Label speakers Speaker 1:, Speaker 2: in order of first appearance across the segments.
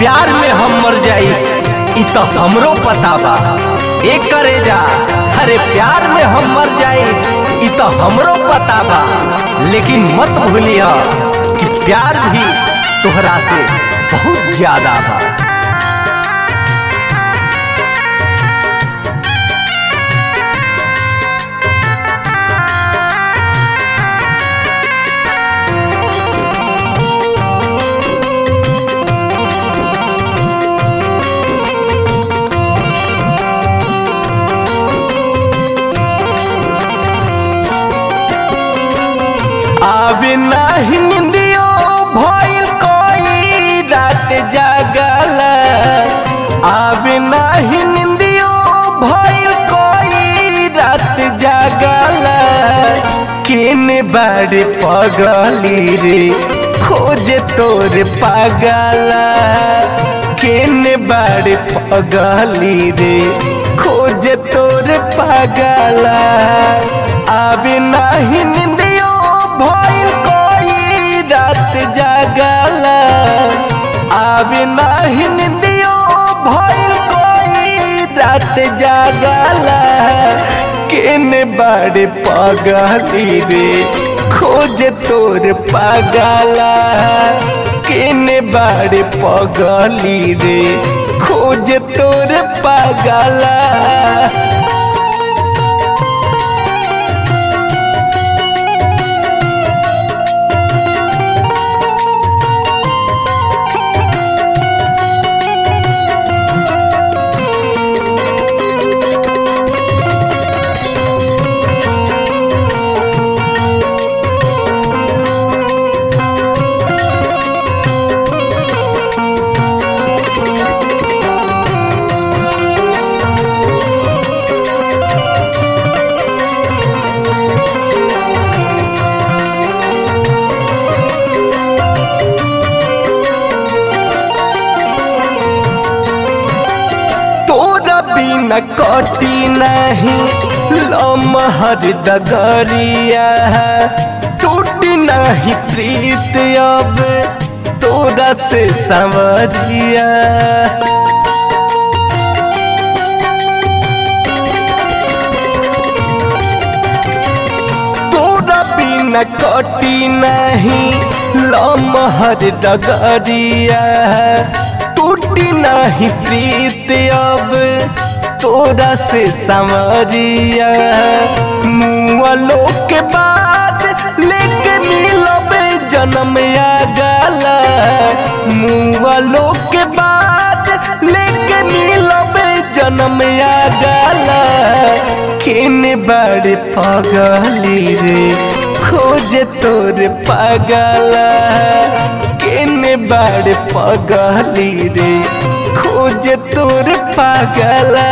Speaker 1: प्यार में हम मर जाई इ तो हमरो पता बा ए करे जा अरे प्यार में हम मर जाई इ तो हमरो पता बा लेकिन मत भूलिया कि प्यार भी तोहरा से बहुत ज्यादा बा आवे नाही निंदियो भइल कोई रात जागल आवे नाही निंदियो भइल कोई रात जागल केने बाड़े पगली रे खोजे तोर पागल केने बाड़े पगली रे खोजे तोर पागल आवे नाही निंदियो भइल कोई रात जागल आवे नाही निंदियो भइल कोई रात जागल केने बाड़े पगली रे खोज तोर पागल केने बाड़े पगली रे खोज तोर पागल तोरा बिना कटी नहीं लमहर डगरिया टूटी नहीं प्रीत अब तोरा से संवरिया तोरा बिना कटी नहीं लमहर डगरिया टूटी नहीं प्रीत अब तोरा से संवरिया मुआलो के बाद लेके मिलबे जन्म आ गला मुआलो के बाद लेके मिलबे जन्म आ गला केने बड़े पगली रे खोज तोर पागला केने बड़े पगली रे खोज तोर पागला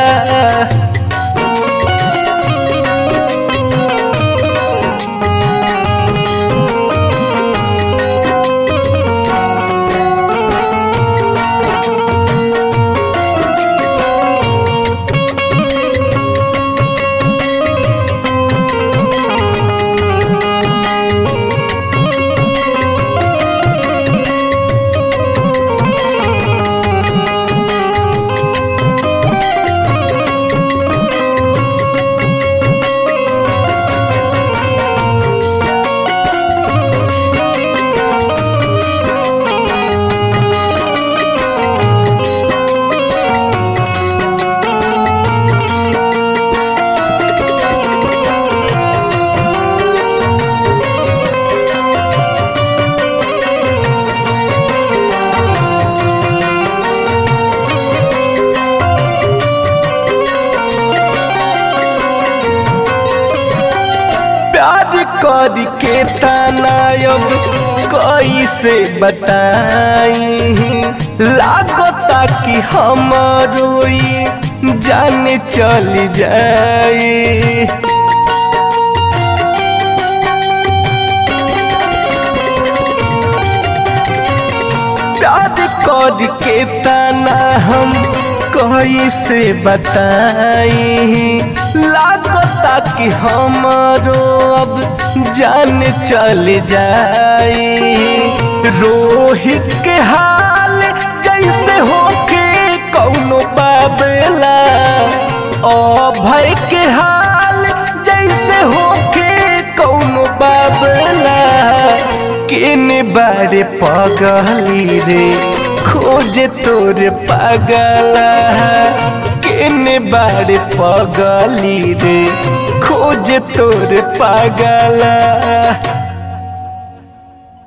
Speaker 1: प्यार कर के तनायब कैसे बताई लागता कि हमारो जान चली जाई प्यार कर के तना हम कैसे बताई लागता कि हमारो अब जान चल जाई रोहित के हाल जैसे अभय के हाल जैसे होके कौनो बाबला केने बारे पगली रे खोजे तोरे पागला केने बारे पगली रे खोजे तोरे पागला